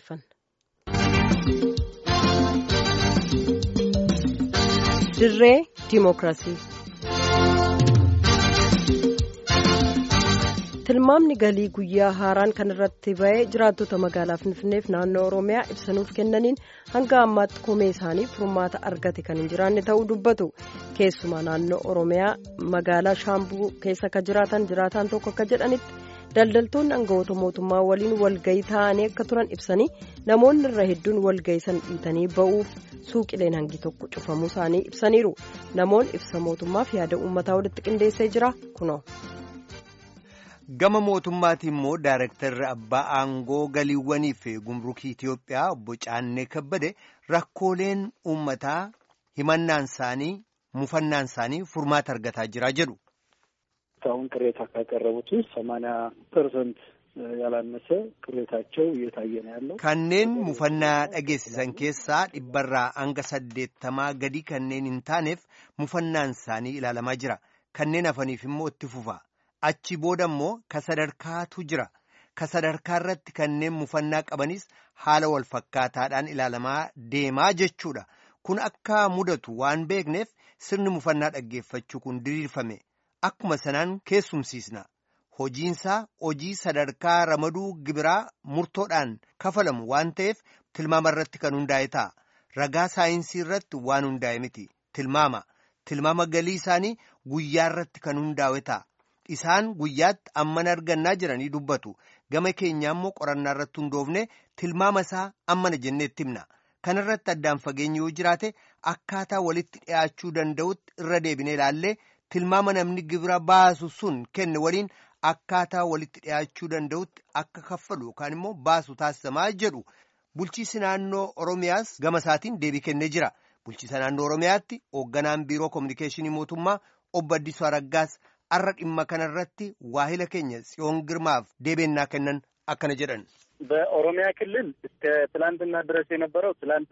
dhaggeeffanna. Dirree Dimookiraasii. tilmaamni galii guyyaa haaraan kan irratti ba'ee jiraattota magaalaa finfinneef naannoo oromiyaa ibsanuuf kennaniin hanga ammaatti komee isaanii furmaata argate kan hin jiraanne ta'uu dubbatu keessumaa naannoo oromiyaa magaalaa shaambuu keessa akka jiraatan jiraataan tokko akka jedhanitti daldaltoonni aangawoota mootummaa waliin walgayii taa'anii akka turan ibsanii namoonni irra hedduun walgayii san dhiitanii ba'uuf suuqileen hangi tokko cufamuu isaanii ibsaniiru namoonni ibsa mootummaaf yaada uummataa walitti qindeessee jira kunoo. gama mootummaatiin immoo daarektarri abbaa aangoo galiiwwanii fi gumrukii Itiyoophiyaa obbo Caannee Kabbade rakkooleen uummataa himannaan isaanii mufannaan isaanii furmaata argataa jira jedhu. አሁን ቅሬታ ካቀረቡት ውስጥ ሰማንያ ፐርሰንት ያላነሰ ቅሬታቸው እየታየ ነው ያለው። kanneen mufannaa dhageessisan keessaa dhibbarraa hanga saddeettamaa gadi kanneen hin taaneef mufannaan isaanii ilaalamaa jira kanneen hafaniif immoo itti fufa. achi booda immoo ka sadarkaatu jira ka sadarkaa irratti kanneen mufannaa qabanis haala wal fakkaataadhaan ilaalamaa deemaa jechuudha kun akka mudatu waan beekneef sirni mufannaa dhaggeeffachuu kun diriirfame akkuma sanaan keessumsiisna hojiinsaa hojii sadarkaa ramaduu gibiraa murtoodhaan kafalamu waan ta'eef tilmaama irratti kan hundaa'e ta'a ragaa saayinsii irratti waan hundaa'e miti tilmaama tilmaama galii isaanii guyyaa irratti kan hundaa'e ta'a. Isaan guyyaatti amman argannaa jiranii dubbatu gama keenyaa immoo qorannaa irratti hundoofne tilmaama isaa ammana jenneetti himna kana irratti addaan fageenyi yoo jiraate akkaataa walitti dhiyaachuu danda'utti irra deebine ilaallee tilmaama namni gibira baasu sun kenne waliin akkaataa walitti dhiyaachuu danda'utti akka kaffalu yookaan immoo baasu taasisamaa jedhu bulchiisi naannoo oromiyaas gama isaatiin deebii kennee jira bulchiisa naannoo oromiyaatti hoogganaan biiroo koominikeeshinii mootummaa obbo Addisuu Araggaas. arra dhimma kanarratti waahila keenya ጽዮን ግርማፍ deebennaa kennan akkana jedhan በኦሮሚያ ክልል እስከ ትላንትና ድረስ የነበረው ትላንት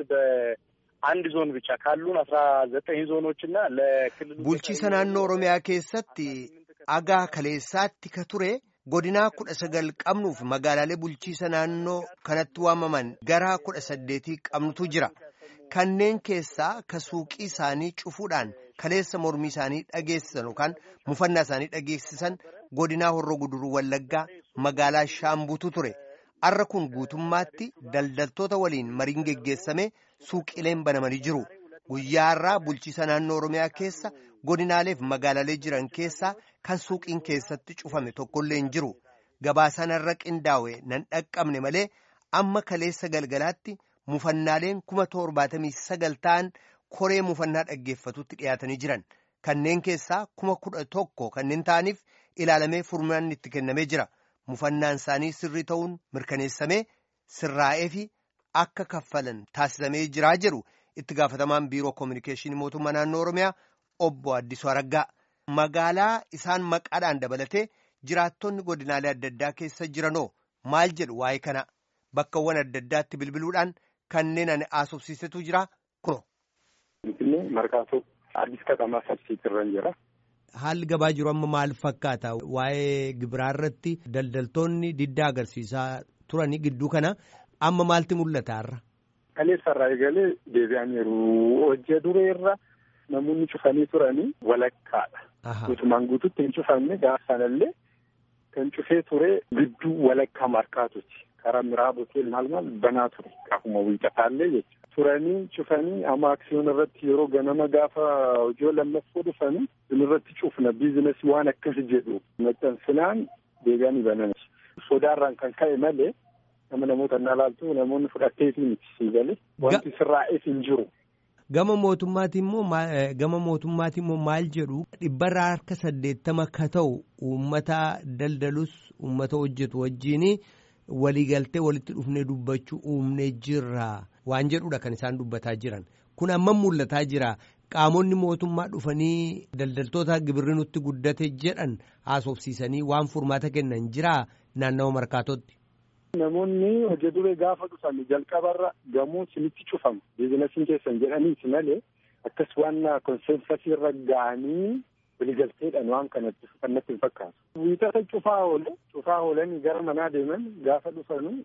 በአንድ ዞን ብቻ ካሉን አስራ ዘጠኝ ዞኖች እና ለክልሉ bulchiisa naannoo oromiyaa keessatti agaa kaleessaatti ka ture godinaa kudha sagal qabnuuf magaalaalee bulchiisa naannoo kanatti waamaman gara kudha saddeetii qabnutu jira kanneen keessaa ka suuqii isaanii cufuudhaan kaleessa mormii isaanii dhageessisan yookaan mufannaa isaanii dhageessisan godinaa horroo guduruu wallaggaa magaalaa shaambuutu ture arra kun guutummaatti daldaltoota waliin mariin geggeessame suuqileen banamanii jiru guyyaa irraa bulchiisa naannoo oromiyaa keessa godinaaleef magaalaalee jiran keessaa kan suuqiin keessatti cufame tokkollee hin jiru gabaasaan irra qindaa'e nan dhaqqabne malee amma kaleessa galgalaatti mufannaaleen kuma torbaatamii sagal ta'an koree mufannaa dhaggeeffatutti dhiyaatanii jiran kanneen keessaa kuma kudha tokko kanneen ta'aniif ilaalamee furmaanni itti kennamee jira mufannaan isaanii sirrii ta'uun mirkaneessamee sirraa'ee fi akka kaffalan taasisamee jiraa jedhu itti gaafatamaan biiroo koominikeeshinii mootummaa naannoo oromiyaa obbo Addisuu Araggaa magaalaa isaan maqaadhaan dabalatee jiraattonni godinaalee adda addaa keessa jiranoo maal jedhu waa'ee kana bakkawwan adda addaatti bilbiluudhaan kanneen ani haasofsiisetu jira kuno. Finfinnee markaatoo addis katamaa sabsiit irra jira. Haalli gabaa jiru amma maal fakkaata? Waa'ee gibiraa irratti daldaltoonni diddaa agarsiisaa turanii gidduu kana amma maalti mul'ata har'a? Kaleessarraa eegalee deebi'aniiru. Hojii duree irra namoonni cufanii turanii walakkaadha. Guutumaan guututti hin cufamne gaafa sanallee kan cufee ture gidduu walakkaa markaatuti. Karaa miraaba hotel maal maal banaa ture. Akkuma wiixataallee jechuudha. turanii cufanii amma aksiyoon irratti yeroo ganama gaafa hojii lammaffoo dhufanii irratti cufna biizinasii waan akkas jedhu maxxansinaan deebi'anii banan sodaarraan kan ka'e malee nama namoota na laaltu namoonni fudhatteetii miti sii galee wanti sirraa'eef hin jiru. Gama mootummaatiin immoo gama mootummaatiin immoo maal jedhu dhibbarraa harka saddeettama ka ta'u uummata daldalus uummata hojjetu wajjiin waliigaltee walitti dhufnee dubbachuu uumnee jirra. waan jedhudha kan isaan dubbataa jiran kun amma mul'ataa jira qaamonni mootummaa dhufanii daldaltoota gibirri nutti guddate jedhan haasofsiisanii waan furmaata kennan jiraa naannawa markaatootti. Namoonni hojii duree gaafa dhufan jalqabarra gamoo isinitti cufama biizinasiin keessan jedhaniiti malee akkas waan konseensasii irra ga'anii waliigalteedhaan waan kanatti kannatti hin fakkaatu. Wiixata cufaa oole cufaa oolanii gara manaa deeman gaafa dhufanu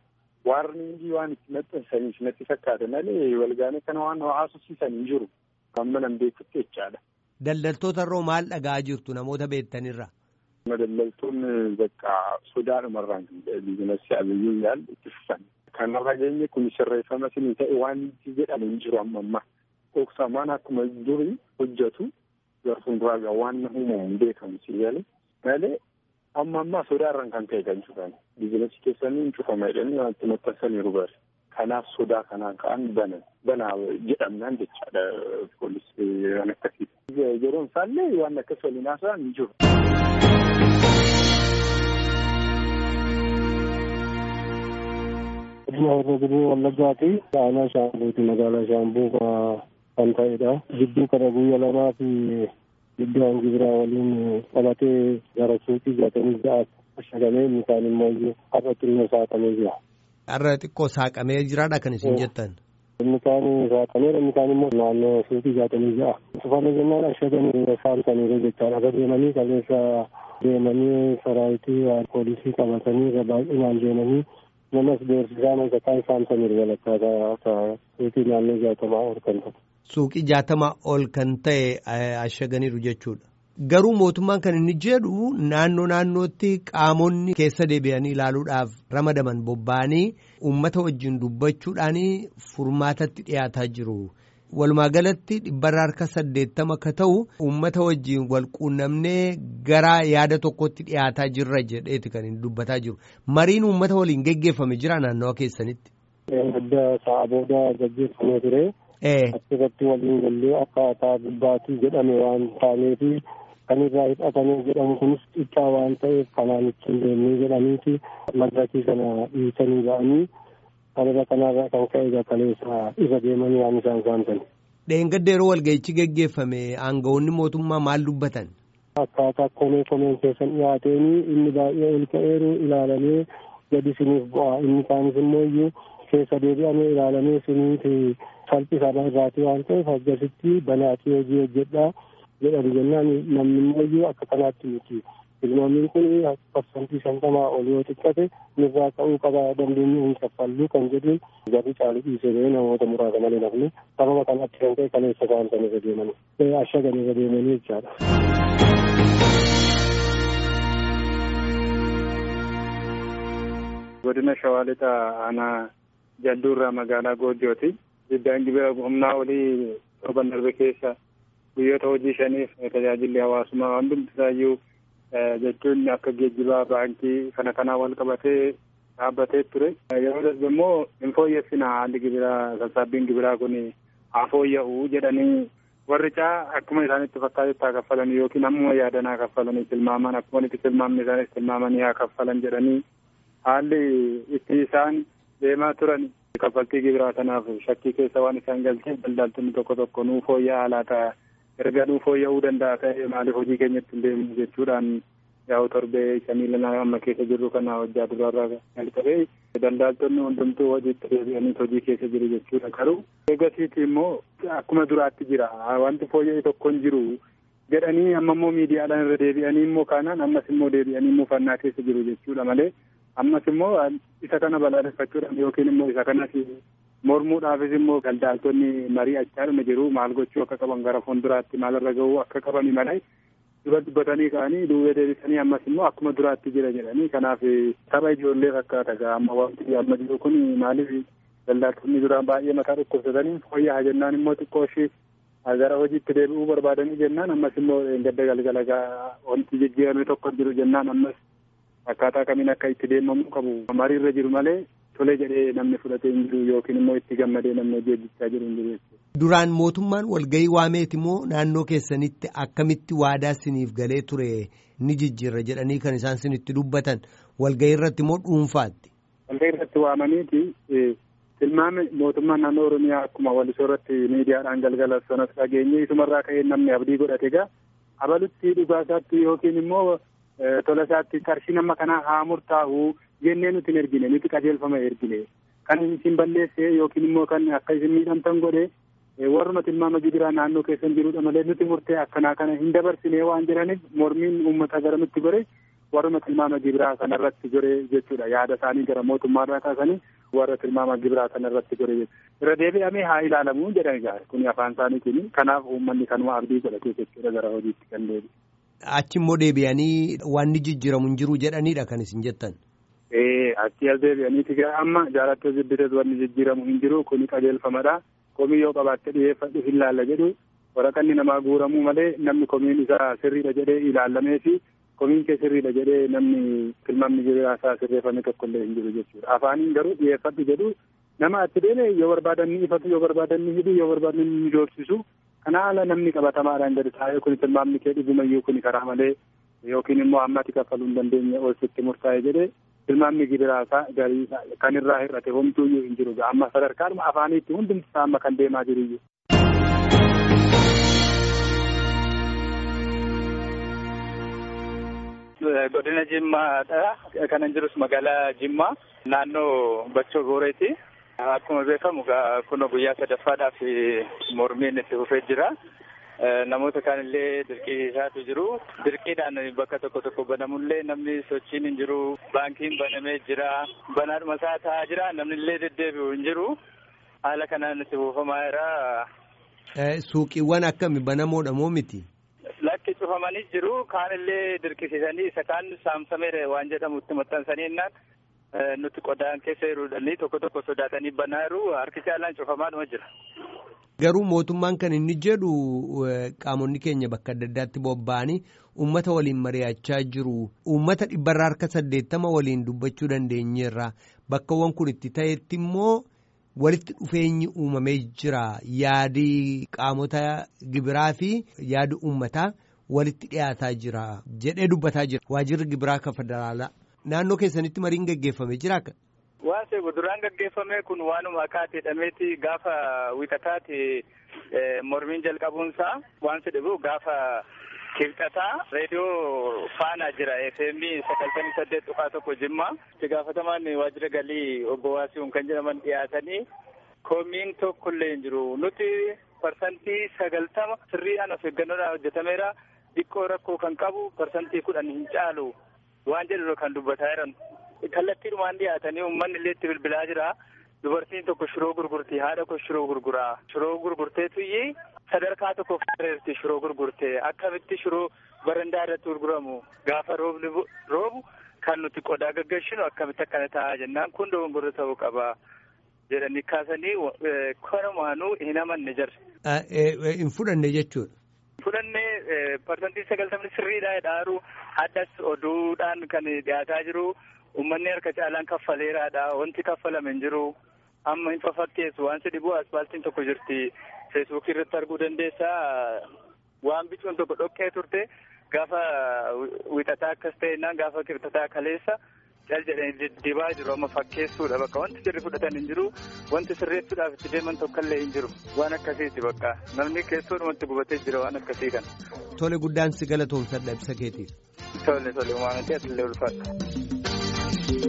waarniingii waan itti maxxansaniif natti fakkaata malee walgaanii kana waan haasofsiisan hin jiru. Amma nan beekutti jechaadha. Daldaltoota irraa maal dhagaa jirtu namoota beektanirra? Daldaltoonni bakka sodaadhumarraan biizinasii abiyyuu yaal itti fufan. Kanarra geenye kun sirreeffama isinii ta'e waan jedhamu hin jiru amma ammaa. Dhoksamaan akkuma durii hojjetu gara fuulduraa waan uumamu hin beekamu si galee malee amma ammaa sodaarraan kan ka'e kan cufan biizinasii keessanii hin cufama jedhanii wanti maxxansaniiru bari. Kanaaf sodaa kanaan ka'an banan banaa jedhamnaan jechaadha poolisii waan akkasii. Yeroon isaallee waan akkas waliin haasa'an hin jiru. Godina Horroo Guduruu Wallaggaati. Aanaa Shaambuuti magaalaa Shaambuu kan ta'edha. Gidduu kana guyyaa lamaa fi gidduu hangi biraa waliin qabatee gara suuqii jaatamii ja'aatti ashagamee inni kaan immoo har'a xinnoo saaqamee jira. Har'a xiqqoo saaqamee jiraadha kan isin jettan. Inni kaan saaqameera inni kaan immoo naannoo suuqii jaatamii ja'a. Tufannoo jennaan ashagamee saamsaniiru jechaadha. Akka deemanii kaleessa deemanii saraayitii poolisii qabatanii irra baay'inaan deemanii namas beeksisaan isa kaan saamsaniiru walakkaa suuqii naannoo jaatamaa ol kan ta'e. Suuqii jaatamaa ol kan ta'e ashaganiiru jechuudha. Garuu mootummaan kan inni jedhu naannoo naannootti qaamonni keessa deebi'anii ilaaluudhaaf ramadaman bobba'anii uummata wajjin dubbachuudhaan furmaatatti dhiyaataa jiru. Walumaa galatti dhibbarra harka saddeettama akka ta'u uummata wajjin wal quunnamnee gara yaada tokkotti dhiyaataa jirra jedheeti kan inni dubbataa jiru. Mariin uummata waliin geggeeffame jira naannawa keessanitti. Adda sa'a booda gaggeeffamee ture. Achirratti waliin gallee akkaataa gubbaatii jedhame waan taaneefi kan irraa hidhatamee jedhamu kunis xiqqaa waan ta'eef kanaan ittiin deemnee jedhaniiti madrakii kana dhiisanii ba'anii kanarra kanarraa kan ka'e kaleessa irra deemanii waan isaan saamsan. Dheengadda yeroo walga'ichi geggeeffame aangawoonni mootummaa maal dubbatan? Akkaataa komee komeen keessan dhiyaateeni inni baay'ee ol ka'eeru ilaalamee gadi isiniif bu'a inni kaanis immoo iyyuu keessa deebi'amee ilaalamee isiniiti salphisama irraati waan ta'eef akkasitti banaatii hojii hojjedhaa jedhan jennaan namni immoo iyyuu akka kanaatti miti. Ilmoonni kun parsantii shantamaa ol yoo xiqqate nurraa ka'uu qaba dandeenyu hin kaffallu kan jedhuun garri caalu dhiisee ba'ee namoota muraasa malee nafni sababa kanatti kan ta'e kaleessa saamsan irra deemanii ashagan irra deemanii jechaadha. Godina Shawaa Lixaa aanaa jalduurraa magaalaa Goojjooti. Iddaan gibira humnaa olii torban darbe keessa guyyoota hojii shaniif tajaajilli hawaasummaa waan hundumtisaayyuu jechuun akka geejjibaa baankii kana kanaa wal qabatee dhaabbatee ture. Yeroo darbe immoo hin fooyyessina haalli gibiraa sassaabbiin gibiraa kun haa fooyya'u jedhanii warri caa akkuma isaanitti fakkaatetti haa kaffalan yookiin ammuma yaadan haa kaffalanii tilmaaman akkuma itti tilmaamni isaanis tilmaamanii haa kaffalan jedhanii haalli itti isaan deemaa turan kaffaltii gibiraa kanaaf shakkii keessa waan isaan galteef daldaltonni tokko tokko nuu fooyya'aa laata erga nuu fooyya'uu danda'a ta'e maaliif hojii keenyatti hin deemnu jechuudhaan yaa'u torbee shanii lanaa amma keessa jirru kana hojjaa duraarraa jalqabee daldaltonni hundumtuu hojiitti deebi'anii hojii keessa jiru jechuudha garuu eegasiiti immoo akkuma duraatti jira wanti fooyya'e tokko hin jiru jedhanii amma immoo miidiyaadhaan irra deebi'anii immoo kaanaan ammas immoo deebi'anii muufannaa keessa jiru jechuudha malee ammas immoo isa kana balaaleffachuudhaan yookiin immoo isa kanas mormuudhaafis immoo daldaltonni marii achaadhuma jiru maal gochuu akka qaban gara fuulduraatti maalirra ga'uu akka qabani malee dura dubbatanii ka'anii duubee deebisanii ammas immoo akkuma duraatti jira jedhanii kanaaf tapha ijoollee fakkaata gaa amma wanti amma jiru kun maaliif daldaltonni duraan baay'ee mataa dhukkubsatanii fooyya'aa jennaan immoo xiqqoo ishii gara hojiitti deebi'uu barbaadanii jennaan ammas immoo gadda galgala gaa wanti jijjiirame tokko jiru jennaan ammas akkaataa kamiin akka itti deemamuu qabu mariirra jiru malee tolee jedhee namni fudhatee hin jiru yookiin immoo itti gammadee namni hojii hojjechaa jiru hin jiru jechuudha. Duraan mootummaan walgahii waameeti moo naannoo keessanitti akkamitti waadaa siniif galee ture ni jijjiirra jedhanii kan isaan sinitti dubbatan walgahii irratti moo dhuunfaatti? Walgahii irratti waamaniiti tilmaame mootummaan naannoo Oromiyaa akkuma walisoo irratti miidiyaadhaan galgala sanas dhageenye isumarraa ka'ee namni abdii godhate egaa abalutti dhugaasaatti yookiin immoo tola isaatti qarshii nama kanaa haa murtaa'u jennee nuti hin ergine nuti qajeelfama ergine kan isin balleesse yookiin immoo kan akka isin miidhamtan godhe warruma tilmaama gibiraa naannoo keessan jirudha malee nuti murtee akkanaa kana hin dabarsine waan jedhaniif mormiin uummata gara nutti gore warruma tilmaama gibiraa kanarratti gore jechuudha yaada isaanii gara mootummaarraa kaasanii warra tilmaama gibiraa kana irratti godhe irra deebi'amee haa ilaalamu jedhan egaa kun afaan isaaniitiin kanaaf uummanni kanuma abdii godhatee jechuudha gara hojiitti kan deebi'e. Achi immoo deebi'anii wanni jijjiiramu hin jiru jedhanidha kan isin jettan. Ee achi as deebi'aniiti gara amma jaalattoo jibbites wanni jijjiiramu hin jiru kuni qajeelfamadha. Komii yoo qabaatte dhiyeeffadhu hin laalla jedhu waraqanni namaa guuramuu malee namni komiin isaa sirriidha jedhee ilaallamee fi komiin kee sirriidha jedhee namni tilmaamni gibiraa isaa sirreeffame tokkollee hin jiru jechuudha. Afaaniin garuu dhiyeeffadhu jedhu nama achi deeme yoo barbaadan ni ifatu yoo barbaadan ni hidhu yoo barbaadan ni doorsisu kana haala namni qabatamaadhaan gadi taa'ee kun tilmaamni kee dhugumayyuu kun karaa malee yookiin immoo ammatti kaffaluu hin dandeenye ol sitti murtaa'e jedhee tilmaamni gibiraa isaa garii kan irraa hir'ate homtuuyyuu hin jiru amma sadarkaadhuma afaaniitti hundumti isaa amma kan deemaa jiruyyuu. godina jimmaadha kanan jirus magaalaa jimmaa naannoo bachoo gooreeti akkuma beekamu kun guyyaa sadaffaadhaaf mormiin itti fufee jira namoota kaanillee dirqiisaatu jiru dirqiidhaan bakka tokko tokko banamullee namni sochiin hin jiru baankiin banamee jira banaadhuma isaa taa'aa jira namni illee deddeebi'u hin jiru haala kanaan itti fufamaa jira. Suuqiiwwan akkami banamoodha moo miti? Lakki cufamanii jiru kaanillee dirqisiisanii isa kaan saamsameera waan jedhamu itti maxxansanii innaan nuti qodaan keessa jiruudhanii tokko tokko sodaatanii banaa jiru harki caalaan cufamaadhuma jira. Garuu mootummaan kan inni jedhu qaamonni keenya bakka adda addaatti bobba'anii uummata waliin mari'achaa jiru. Uummata dhibbarraa harka saddeettama waliin dubbachuu dandeenyeerra. Bakkawwan kun itti ta'etti immoo walitti dhufeenyi uumamee jira. Yaadi qaamota gibiraa fi yaadi uummataa walitti dhiyaataa jira jedhee dubbataa jira. Waajirri gibiraa kan federaalaa. Naannoo keessanitti mariin gaggeeffamee jira akka? Waan seebu duraan gaggeeffame kun waanuma akaati jedhameeti gaafa wixataati mormiin jalqabuunsaa waan jedhamu gaafa kibxataa reediyoo faanaa jira FM sagaltamii saddeet tuqaa tokko jimmaa itti gaafatamaan waajjira galii obbo Waasiiwwan kan jedhaman dhiyaatanii komiin tokkollee hin jiru nuti parsantii sagaltama sirriidhaan of eeggannoodhaan hojjetameera xiqqoo rakkoo kan qabu parsantii kudhan hin caalu waan jedhu kan dubbataa jiran. kallattiidhumaan dhiyaatanii uummanni illee itti bilbilaa jira. Dubartiin tokko shiroo gurgurti haadha koo shiroo gurguraa. Shiroo gurgurteetuyyi sadarkaa tokko fuudheerti shiroo gurgurtee akkamitti shiroo barandaa irratti gurguramu gaafa roobni roobu kan nuti qodaa gaggeessinu akkamitti akkana ta'a jennaan kun dogongora ta'uu qaba jedhanii kaasanii kanumaanuu hin amanne jira. Hin fudhanne jechuudha. Fudhannee parsantii sagaltamni sirriidhaa dhaaru addas oduudhaan kan dhiyaataa jiru. Uummanni harka caalaan kaffaleeraadha. Wanti kaffalame hin jiru. Amma hin fafakkeessu. Waan si dhibu asfaaltiin tokko jirti. Feesbuukii irratti arguu dandeessaa. Waan bicuun tokko dhoqqee turte gaafa wixataa akkas ta'ennaan gaafa kibxataa kaleessa cal jedhanii dibaa jiru. Amma fakkeessuudha bakka wanti sirri fudhatan hin jiru. Wanti sirreessuudhaaf itti deeman tokkollee hin jiru. Waan akkasiiti bakka. Namni keessoodhumatti gubatee jira waan akkasii kana. Tole guddaan si galatoomsadha ibsa keetiif. Tole tole uumamatii asillee ulfaadha.